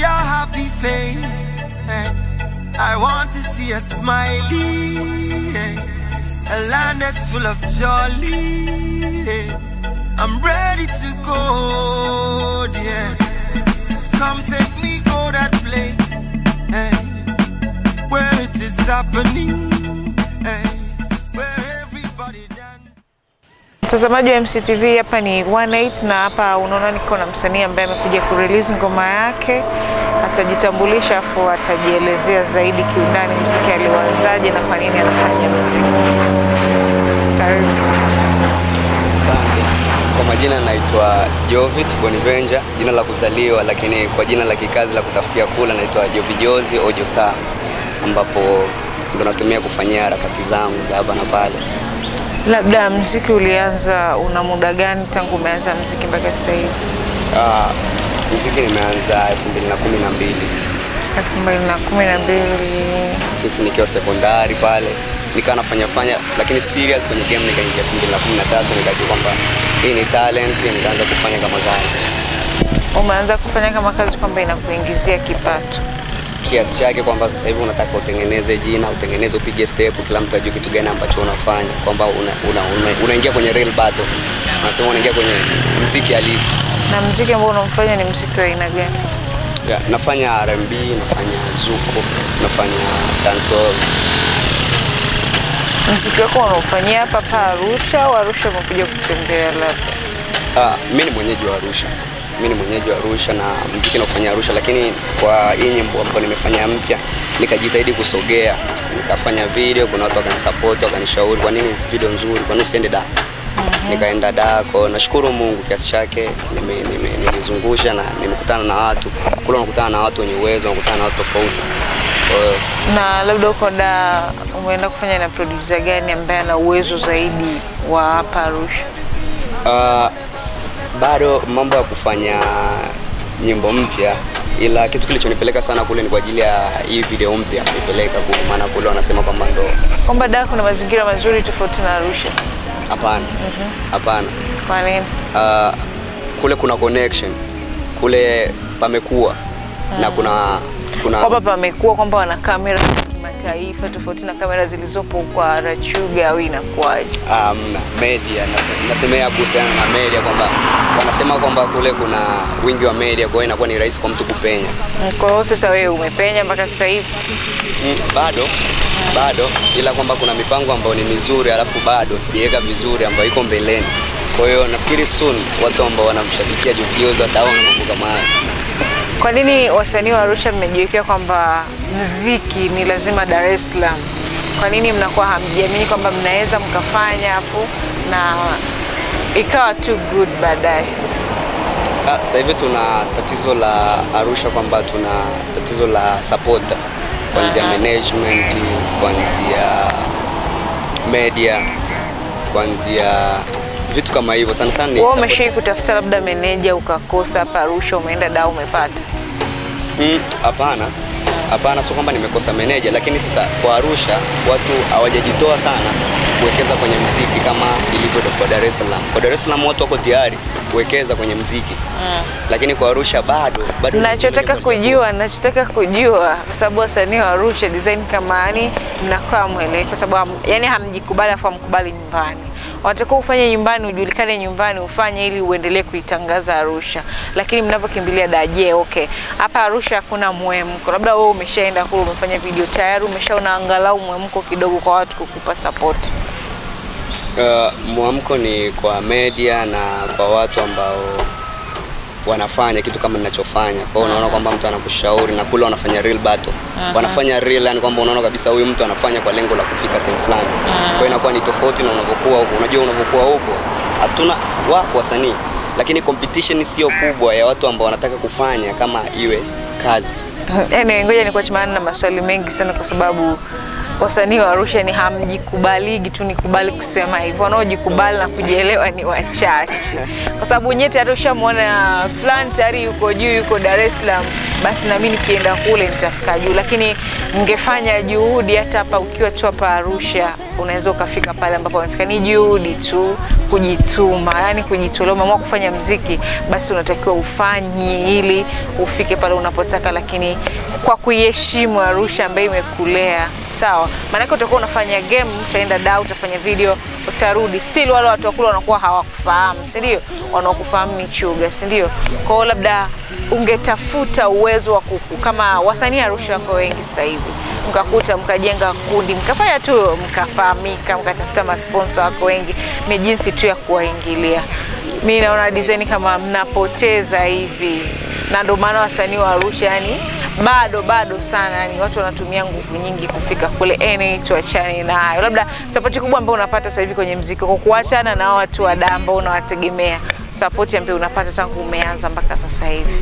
see a happy face. eh. I want to see a smiley. eh. A land that's full of jolly. eh. I'm ready to go, yeah. Come take me go that place eh, where it is happening, eh, where everybody dance. Mtazamaji wa MCTV, hapa ni 18 na hapa unaona niko na msanii ambaye amekuja kurelease ngoma yake. Atajitambulisha afu atajielezea zaidi kiundani mziki aliuanzaje na kwa nini anafanya mziki. Karibu. Asante. Kwa majina naitwa Jovit Bonivenja, jina la kuzaliwa, lakini kwa jina la kikazi la kutafutia kula naitwa Jovijozi Ojo Star, ambapo ndo natumia kufanyia harakati zangu za hapa na pale. Labda mziki ulianza una muda gani tangu umeanza mziki mpaka sasa hivi? Ah, muziki nimeanza 2012 elfu mbili na kumi na mbili. sisi nikiwa sekondari pale nikawa nafanya fanya, lakini serious kwenye game nikaingia 2013 nikajua kwamba hii ni talent, nikaanza kufanya kama kazi Umeanza kufanya kama kazi kwamba inakuingizia kipato. kiasi chake kwamba sasa hivi unataka utengeneze jina, utengeneze, upige step, kila mtu ajue kitu gani ambacho unafanya, kwamba unaingia una, una, unaingia kwenye real battle, nasema unaingia kwenye mziki halisi. Na mziki ambao unamfanya ni mziki wa aina gani? Yeah, nafanya R&B, nafanya zuko, nafanya dancehall. Mziki wako unaofanyia hapa hapa Arusha au Arusha umekuja kutembea labda? Ah, mimi ni mwenyeji wa Arusha. Mimi ni mwenyeji wa Arusha na mziki naufanya Arusha, lakini kwa hii nyimbo ambayo nimefanya mpya nikajitahidi kusogea, nikafanya video, kuna watu wakanisupport, wakanishauri kwa nini video nzuri, kwa nini usiende da nikaenda da kwa nashukuru Mungu kiasi chake nime- nime- nimezungusha na nimekutana na watu kule, unakutana na watu wenye uwezo, unakutana na watu tofauti. Kwa hiyo Na labda uko da umeenda kufanya na producer gani ambaye ana uwezo zaidi wa hapa Arusha? Uh, s- bado mambo ya kufanya nyimbo mpya, ila kitu kilichonipeleka sana kule ni kwa ajili ya hii video mpya nipeleka kule, maana kule wanasema kwamba ndo Kwamba da kuna mazingira mazuri tofauti na Arusha. hapana, hapana. Kwa nini? Uh, kule kuna connection, kule pamekuwa na kuna kuna Kwamba pamekuwa kwamba wana kamera za kimataifa tofauti na kamera zilizopo kwa Rachuga au inakuwaje? um, media na- nasemea kuhusiana na media kwamba wanasema kwamba kule kuna wingi wa media, kwa hiyo inakuwa ni rahisi kwa mtu kupenya. Kwa hiyo sasa wewe umepenya mpaka sasa hivi. Mm, bado bado, ila kwamba kuna mipango ambayo ni mizuri, alafu bado sijaweka vizuri ambayo iko mbeleni. Kwa hiyo nafikiri soon watu ambao wanamshabikia Jokioza wataona mambo kama haya. Kwa nini wasanii wa Arusha mmejiwekea kwamba mziki ni lazima Dar es Salaam? Kwa nini mnakuwa hamjiamini kwamba mnaweza mkafanya afu na ikawa too good baadaye? Ah, Sasa hivi tuna tatizo la Arusha kwamba tuna tatizo la support kuanzia management, kuanzia media, kuanzia vitu kama hivyo. Sana sana ni Wewe support. umeshai kutafuta labda meneja ukakosa hapa Arusha, umeenda da umepata? Mm, Hapana, hapana, sio kwamba nimekosa meneja, lakini sasa kwa Arusha watu hawajajitoa sana kuwekeza kwenye mziki kama ilivyo kwa Dar es Salaam. Kwa Dar es Salaam watu wako tayari kuwekeza kwenye mziki mm. lakini kwa Arusha bado bado. Nachotaka kujua, nachotaka kujua kwa sababu wasanii wa Arusha design kama yani mnakuwa mwele kwa sababu ham, yani hamjikubali afu hamkubali nyumbani. Wanatakiwa ufanye nyumbani, ujulikane nyumbani, ufanye ili uendelee kuitangaza Arusha. Lakini mnavyokimbilia daje, okay. Hapa Arusha hakuna mwemko. Labda wewe umeshaenda kule umefanya video tayari umeshaona angalau mwemko kidogo kwa watu kukupa support. Uh, mwamko ni kwa media na kwa watu ambao wanafanya kitu kama ninachofanya. Kwa hiyo unaona kwamba mtu anakushauri na kule wanafanya real battle. Wanafanya real yani kwamba unaona kabisa huyu mtu anafanya kwa lengo la kufika sehemu fulani. Kwa hiyo inakuwa ni tofauti na unavyokuwa huko. Unajua unavyokuwa huko hatuna wako wasanii, lakini competition sio kubwa ya watu ambao wanataka kufanya kama iwe kazi. Anyway, ngoja nikuache maana na maswali mengi sana kwa sababu wasanii wa Arusha ni hamjikubaligi tu, nikubali kusema hivyo, wanaojikubali na kujielewa ni wachache, kwa sababu nyeti hata ushamwona fulani tayari yuko juu, yuko Dar es Salaam, basi nami nikienda kule nitafika juu, lakini mngefanya juhudi hata hapa ukiwa tu hapa Arusha unaweza ukafika pale ambapo wamefika. Ni juhudi tu, kujituma, yani kujitolea. Umeamua kufanya mziki, basi unatakiwa ufanye ili ufike pale unapotaka, lakini kwa kuiheshimu Arusha ambayo imekulea sawa. Maanake utakuwa unafanya game, utaenda da, utafanya video, utarudi, still wale watu wakula wanakuwa hawakufahamu, si ndio? Wanaokufahamu ni chuga, si ndio? Kwa hiyo labda ungetafuta uwezo wa kuku, kama wasanii Arusha wako wengi sasa hivi, mkakuta mkajenga kundi, mkafanya tu, mkafahamika, mkatafuta masponsa wako wengi, ni jinsi tu ya kuwaingilia. Mi naona design kama mnapoteza hivi, na ndio maana wasanii wa Arusha yani bado bado sana, yani watu wanatumia nguvu nyingi kufika kule. Eni, tuachane nayo. Labda sapoti kubwa ambayo unapata sasa hivi kwenye mziki, kwa kuachana na hao watu wa daa ambao unawategemea, sapoti ambayo unapata tangu umeanza mpaka sasa hivi?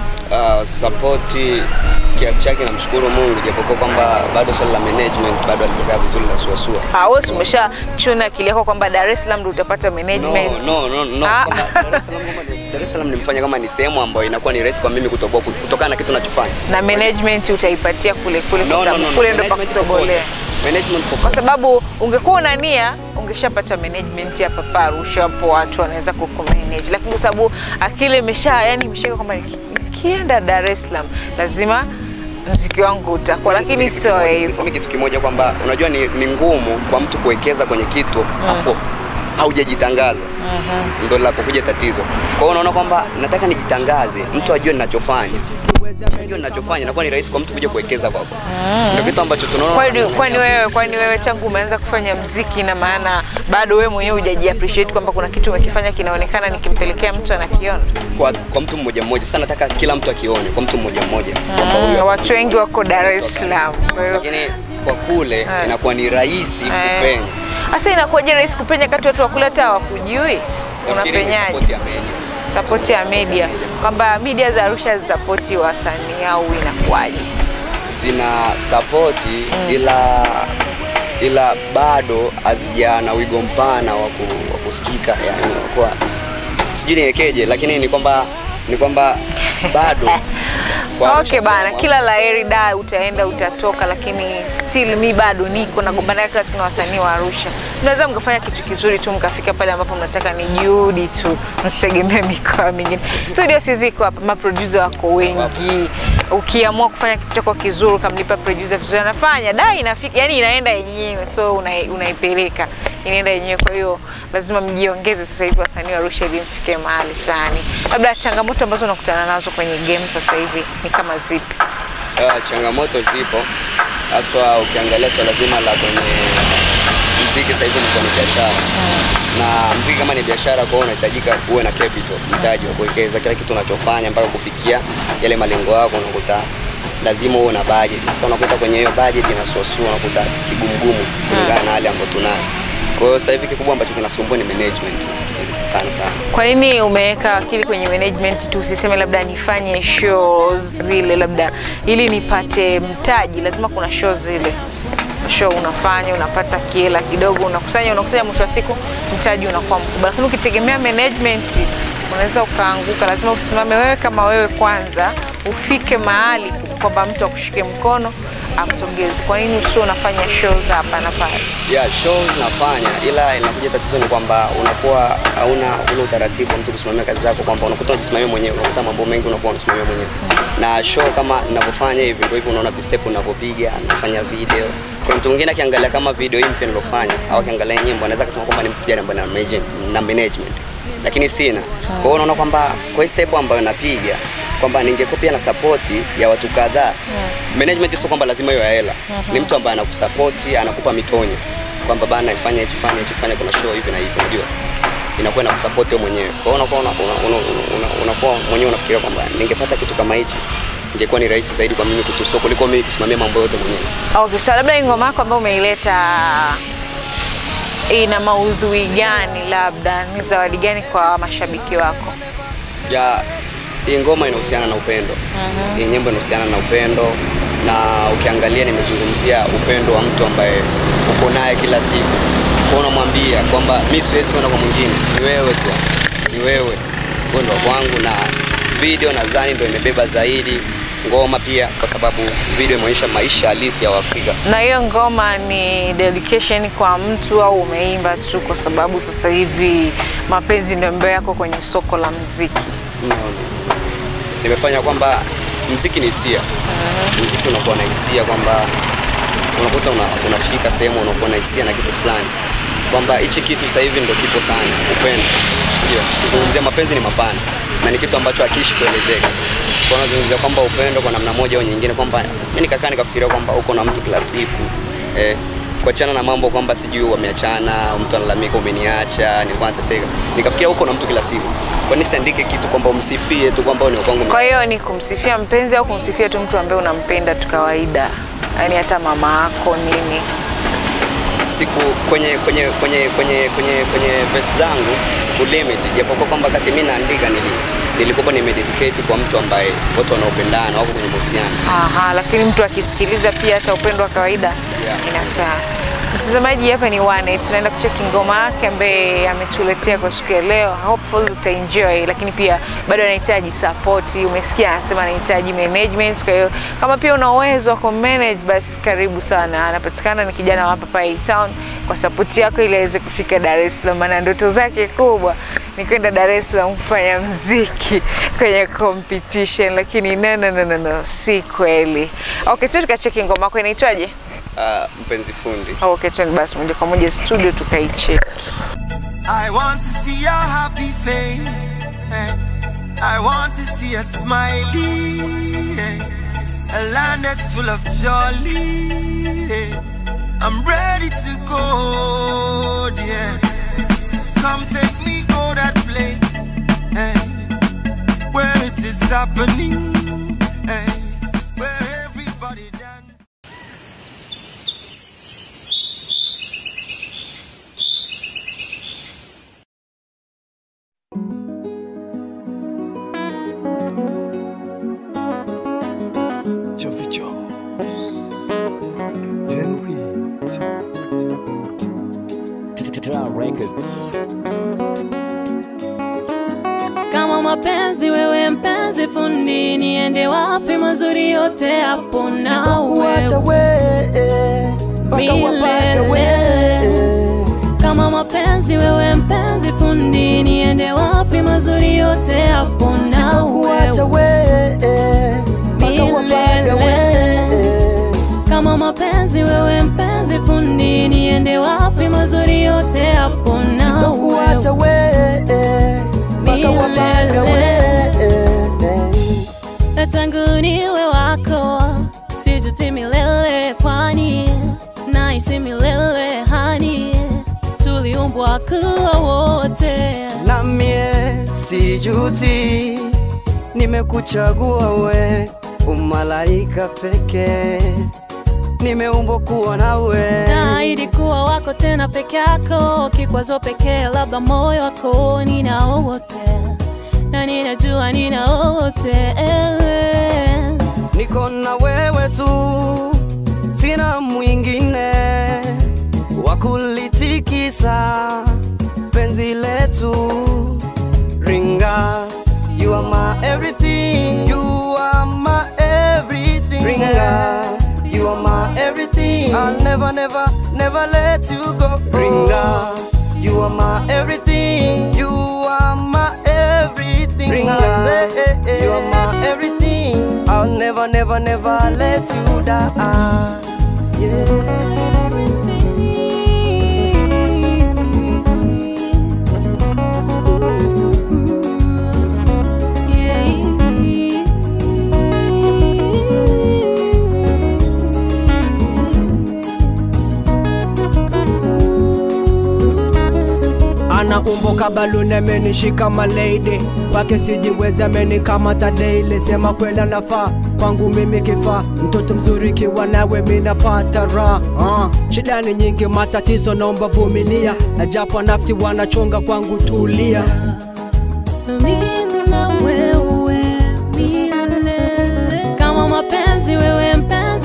Uh, sapoti kiasi chake namshukuru Mungu, japokuwa kwamba bado swala la management bado halijakaa vizuri na suasua. Ah, wewe si umeshachuna akili yako kwamba Dar es Salaam ndio utapata management? No, no, no, no. Ah. Kwamba Dar es Salaam kwamba ni- Dar es Salaam nimefanya kama ni sehemu ambayo inakuwa ni rahisi kwa mimi kutoboa kutokana na kitu nachofanya. na management utaipatia kule kule, kwa No, no, sababu no, no. kule ndo pa Management kutobolea. popote. Management kwa popote. sababu ungekuwa una nia ungeshapata management hapa pa Arusha, hapo watu wanaweza kukumanage, lakini kwa sababu akili imesha yani imeshika kwamba niki- nikienda Dar es Salaam lazima mziki wangu utakuwa, lakini Niseme kitu sio kimoja- hivyo. niseme kitu kimoja kwamba unajua ni, ni ngumu kwa mtu kuwekeza kwenye kitu afu haujajitangaza ndo linapokuja tatizo. Kwa hiyo unaona kwamba nataka nijitangaze, mtu ajue ninachofanya, ajue ninachofanya, inakuwa ni rahisi kwa mtu kuja kuwekeza kwako. Ndio kitu ambacho tunaona Kwani kwani wewe kwani wewe tangu umeanza kufanya mziki, na maana bado wewe mwenyewe hujaji appreciate kwamba kuna kitu umekifanya kinaonekana, nikimpelekea mtu anakiona. kwa, kwa mtu mmoja mmoja. Sasa nataka kila mtu akione kwa mtu mmoja mmoja kwamba Mm, huyo watu wengi wako Dar es Salaam, kwa hiyo lakini kwa kule Eh. inakuwa ni rahisi Eh. kupenya. Sasa inakuwaje rahisi kupenya kati watu wakule hata hawakujui? Nafikiri ni Unapenyaje? support ya media. Sapoti ya media, kwamba media za Arusha hazisapoti wasanii au inakuwaje? zina sapoti ila ila bado hazija na wigo mpana wa ku- wa kusikika yani kwa sijui niwekeje lakini ni kwamba ni kwamba bado kwa Okay bana, kila laheri da, utaenda utatoka, lakini still mi bado niko nagombana kila siku na wasanii wa Arusha. Mnaweza mkafanya kitu kizuri tu mkafika pale ambapo mnataka, ni juhudi tu, msitegemee mikoa mingine. Studio si ziko hapa, maproducer wako wengi. Ukiamua kufanya kitu chako kizuri, ukamlipa producer vizuri, anafanya da, inafika yani inaenda yenyewe, so una- unaipeleka inaenda yenyewe. Kwa hiyo lazima mjiongeze sasa hivi wasanii wa Arusha ili mfike mahali fulani. Labda changamoto ambazo unakutana nazo kwenye game sasa hivi ni kama zipi? uh, changamoto zipo haswa ukiangalia swala zima la kwenye mziki sasa hivi ni biashara na mziki kama ni biashara kwa hiyo unahitajika uwe na capital mtaji wa kuwekeza kila kitu unachofanya mpaka kufikia yale malengo yako unakuta lazima uwe na budget sasa unakuta kwenye hiyo budget inasuasua unakuta kigumugumu kulingana na hali ambayo tunayo kwa hiyo sasa hivi kikubwa ambacho kinasumbua ni management nafikiri, sana sana Kwa nini umeweka akili kwenye management tu, usiseme labda nifanye shows zile, labda ili nipate mtaji, lazima kuna shows zile show unafanya unapata kiela kidogo, unakusanya unakusanya, mwisho wa siku mtaji unakuwa mkubwa. Lakini ukitegemea management unaweza ukaanguka. Lazima usimame wewe kama wewe kwanza, ufike mahali kwamba mtu akushike mkono akusogeze. Kwa nini usio unafanya shows hapa na pale? yeah, shows nafanya ila inakuja tatizo ni kwamba unakuwa hauna ule utaratibu wa mtu kusimamia kazi zako kwamba unakuta unajisimamia mwenyewe unakuta mambo mengi unakuwa unasimamia mwenyewe na show kama ninavyofanya hivi ndio hivyo unaona vistep unavyopiga nafanya video kuna mtu mwingine akiangalia kama video hii mpya nilofanya au akiangalia nyimbo anaweza kusema kwamba ni mtu jana ambaye na manage- na management lakini sina kwa hiyo unaona kwamba kwa hii step ambayo napiga kwamba ningekuwa pia na sapoti ya watu kadhaa management sio kwamba lazima iwe ya hela ni mtu ambaye anakusapoti anakupa mitonyo kwamba bana ifanye hichi fanye hichi fanye kuna show hivi na hivi unajua inakuwa inakusupport wewe mwenyewe kwa hiyo unakuwa una- una- una- una- unakuwa mwenyewe unafikiria kwamba ningepata kitu kama hichi ingekuwa ni rahisi zaidi kwa mimi kutusua kuliko mimi kusimamia mambo yote mwenyewe Okay, so labda hii ngoma yako ambayo umeileta ina maudhui gani, labda ni zawadi gani kwa mashabiki wako? ya hii ngoma inahusiana na upendo hii nyimbo inahusiana na upendo na ukiangalia nimezungumzia upendo wa mtu ambaye uko naye kila siku, kwa unamwambia kwamba mi siwezi kwenda kwa mwingine, ni wewe tu, ni wewe, wewe ndo kwangu. Na video nadhani ndo imebeba zaidi ngoma pia, kwa sababu video imeonyesha maisha halisi ya Waafrika. Na hiyo ngoma ni dedication kwa mtu au umeimba tu kwa sababu sasa hivi mapenzi ndio ambayo yako kwenye soko la mziki? No, no. Nimefanya kwamba mziki ni hisia. Mziki unakuwa na hisia kwamba unakuta una, unafika sehemu unakuwa na hisia na kitu fulani kwamba hichi kitu sasa hivi ndio kipo sana, upendo. Ndio, kuzungumzia mapenzi ni mapana na ni kitu ambacho hakiishi kuelezeka. Kwa nazungumzia kwamba upendo kwa namna moja au nyingine, kwamba mimi nikakaa nikafikiria kwamba uko na mtu kila siku eh, kuachana na mambo kwamba sijui wameachana, mtu analalamika umeniacha, nilikuwa nateseka. Nikafikiria uko na mtu kila siku, kwa nini siandike kitu kwamba umsifie tu kwamba ni wa kwangu Kwa hiyo ni kumsifia mpenzi au kumsifia tu mtu ambaye unampenda tu kawaida, yaani hata mama yako nini? siku kwenye kwenye kwenye kwenye kwenye kwenye verse zangu siku limit, japokuwa kwamba kati mimi naandika nili nilikuwa nimededicate kwa mtu ambaye watu wanaopendana wako kwenye mahusiano. Aha, lakini mtu akisikiliza pia hata upendo wa kawaida Yeah. inafaa. Mtazamaji, hapa ni Wane, tunaenda kucheki ngoma yake ambaye ametuletea kwa siku ya leo. Hopefully utaenjoy, lakini pia bado anahitaji support. Umesikia anasema anahitaji management, kwa hiyo kama pia una uwezo wa kumanage basi karibu sana. Anapatikana ni kijana wa hapa Pai Town, kwa support yako ili aweze kufika Dar es Salaam, maana ndoto zake kubwa ni kwenda Dar es Salaam kufanya mziki kwenye competition, lakini no, no, no, no, no, si kweli. Okay, tu tukacheki ngoma yako inaitwaje? Uh, mpenzi fundi. Okay, twende basi moja kwa moja studio tukaicheki. I want to see a happy face. eh. I want to see a smiley. eh. A land that's full of jolly. eh. I'm ready to go, yeah. Come take me go that place eh, where it is happening. eh, Where everybody dance. Jovi Jones, Jen Reed, Records. kama mapenzi wewe mpenzi fundi niende wapi mazuri yote hapo na kuacha wewe we mpaka wapaka we Milele. kama mapenzi wewe mpenzi fundi niende wapi mazuri yote hapo na kuacha wewe we mpaka wapaka we kama mapenzi wewe mpenzi fundi niende wapi mazuri yote hapo na kuacha wewe we mpaka wapaka we tangu niwe wako sijuti milele kwani naisi milele hani tuliumbwa kuwa wote na mie sijuti nimekuchagua we umalaika pekee nimeumbwa kuwa nawe naahidi kuwa wako tena peke yako kikwazo pekee labda moyo wako ninao wote na ninajua ninao wote niko na wewe tu sina mwingine wa kulitikisa penzi letu ringa you are my everything you are my everything ringa you are my everything I'll never never never let you go ringa you are my everything you are my everything ringa you are my everything I'll never never never let you die ana umbo kabaluni amenishika malady wake sijiwezi amenikamata daily sema kweli anafaa kwangu mimi kifaa mtoto mzuri kiwa nawe minapata raha uh. shida ni nyingi matatizo naomba vumilia na japo nafti wanachonga kwangu tulia Mimi na wewe milele. kama mapenzi wewe mpenzi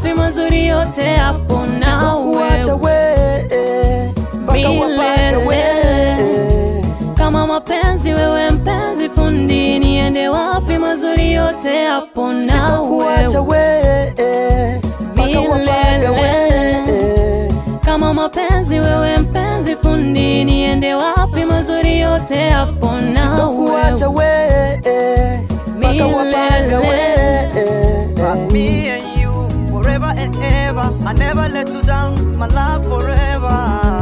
wapi mazuri yote hapo na Sikukuacha wewe we mpaka wapake we kama mapenzi wewe mpenzi fundi niende wapi mazuri yote hapo na Sikukuacha wewe we mpaka wapake we kama mapenzi wewe mpenzi fundi niende wapi mazuri yote hapo na Sikukuacha wewe we mpaka wapake we Me and you, forever and ever. I never let you down, my love forever.